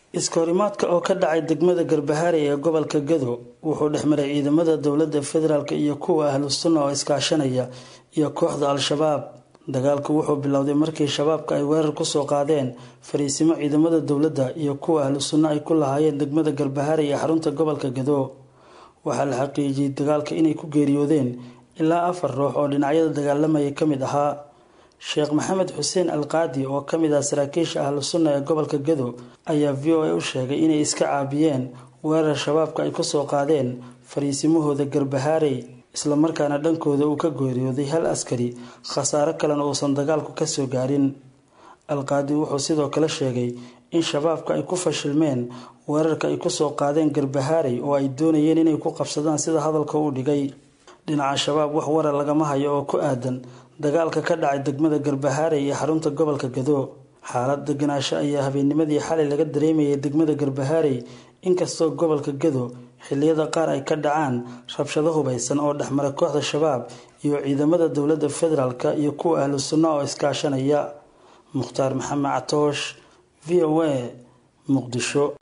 iskahorimaadka oo ka dhacay degmada garbaharey ee gobolka gado wuxuu dhexmaray ciidamada dowlada federaalk iyo kuwa ahlu sunna oo iskaashanaya iyo kooxda al-shabaab dagaalku wuxuu bilowday markii shabaabka ay weerar kusoo qaadeen fariisimo ciidamada dowladda iyo kuwa ahlu sunna ay ku lahaayeen degmada garbaharey ee xarunta gobolka gado waxaa la xaqiijiyey dagaalka inay ku geeriyoodeen ilaa afar ruux oo dhinacyada dagaalamaya ka mid ahaa sheekh maxamed xuseen alqaadi oo ka mid ah saraakiisha ahlu sunna ee gobolka gado ayaa v o a u sheegay inay iska caabiyeen weerar shabaabka ay kusoo qaadeen fariisimahooda garbahaarey islamarkaana dhankooda uu ka geeriyooday hal askari khasaaro kalena uusan dagaalku kasoo gaarin alqaadi wuxuu sidoo kale sheegay in shabaabka ay ku fashilmeen weerarka ay kusoo qaadeen garbahaarey oo ay doonayeen inay ku qabsadaan sida hadalka uu dhigay dhinaca shabaab wax warar lagama hayo oo ku aadan dagaalka ka dhacay degmada garbahaarey ee xarunta gobolka gado xaalad deganaasho ayaa habeennimadii xalay laga dareemayay degmada garbahaarey inkastoo gobolka gado xiliyada qaar ay ka dhacaan rabshado hubaysan oo dhexmara kooxda shabaab iyo ciidamada dowlada federaalk iyo kuwa ahlu sunna oo iskaashanaya mukhtaar maxamed catoosh v o a muqdisho